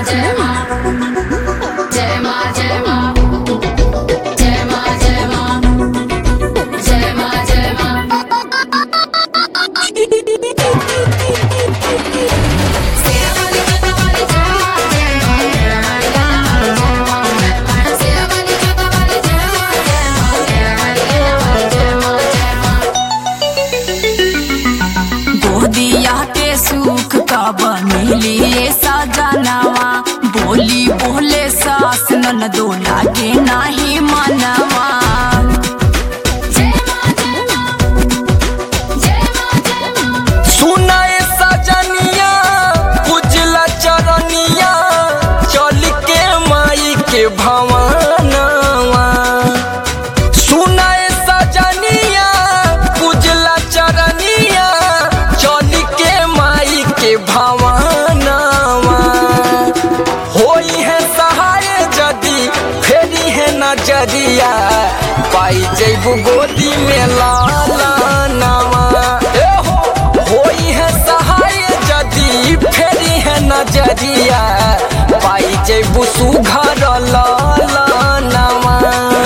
जय माँ जय माँ जय माँ जय माँ जय माँ जय माँ जय माँ सेरा वाली जोता वाली जय माँ जय माँ मेरा वाली गाना वाली जय माँ जय माँ सेरा वाली जोता वाली जय माँ जय माँ मेरा वाली गाना वाली जय माँ जय माँ गोदिया के सुख कब मिली सजनवा बोली बोले सास नन दो लागे नाही मनवा जय माँ जय माँ जय माँ जय माँ सुनाए सजनिया उजला चरनिया चल के माई के भवनवा सुनाए सजनिया उजला चरनिया चल के माई के भवनवा होई है सहाय जदी फेरी है नजरिया पाई जैबू गोदी में लाला नवा ए हो होई है सहाय जदी फेरी है नजरिया पाई जैबू सुघर लाला नवा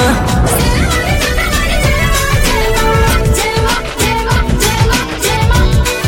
जय माँ जय माँ जय माँ जय माँ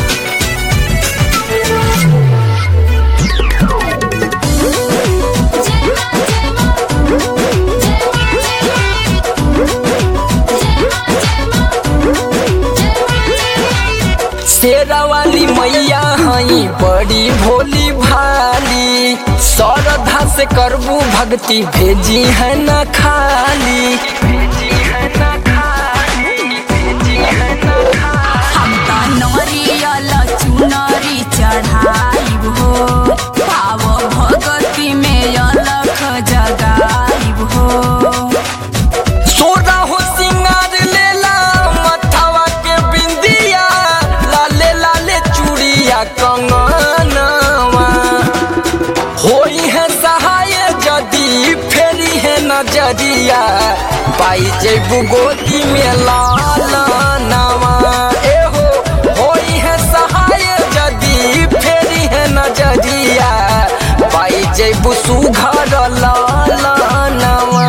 शेरा वाली मैया हई बड़ी भोली भाली श्रद्धा से करबू भक्ति भेजी है न खाली भेजी है न खाली भेजी है न खाली हम त नरियल चुनरी चढ़ाइब हो पाव भगती में अलख जगाइब हो सोरा हो सिंगार लेला मथवा के बिंदिया लाले लाले चूड़िया कंगनवा होई है सहाय जदी फेरी है नजरिया पाई जेबू गोदी में लाला नवा ए हो होई है सहाय जदी फेरी है नजरिया पाई जेबू सुघर लाला नवा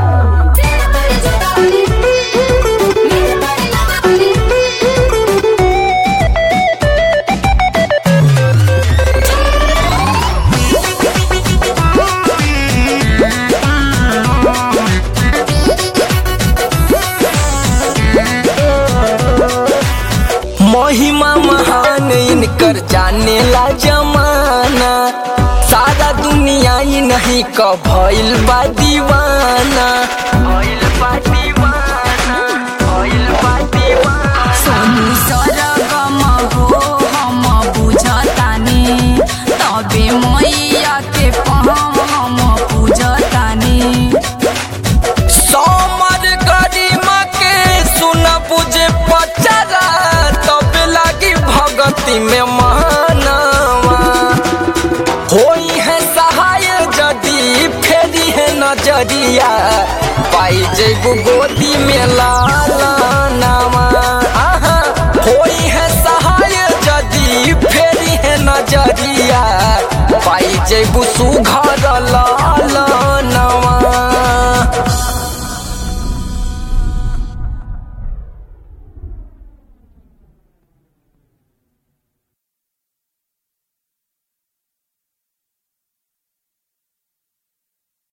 महिमा महान इनकर जाने ला जमाना सारा दुनिया ही नहीं क भइल बा दीवाना भइल बा दीवाना भइल बा दीवाना सोनू सरगम हो हम बुझतानी तबे मैया के पहम हम पूजतानी समर गरिमा के सुन बुझे पचरा तब लागी भगती में मानवा होई है सहाय जदी फेरी है नजरिया पाई जेबू गोदी में लाला नामा आहा होई है सहाय जदी फेरी है नजरिया पाई जेबू सुघर ला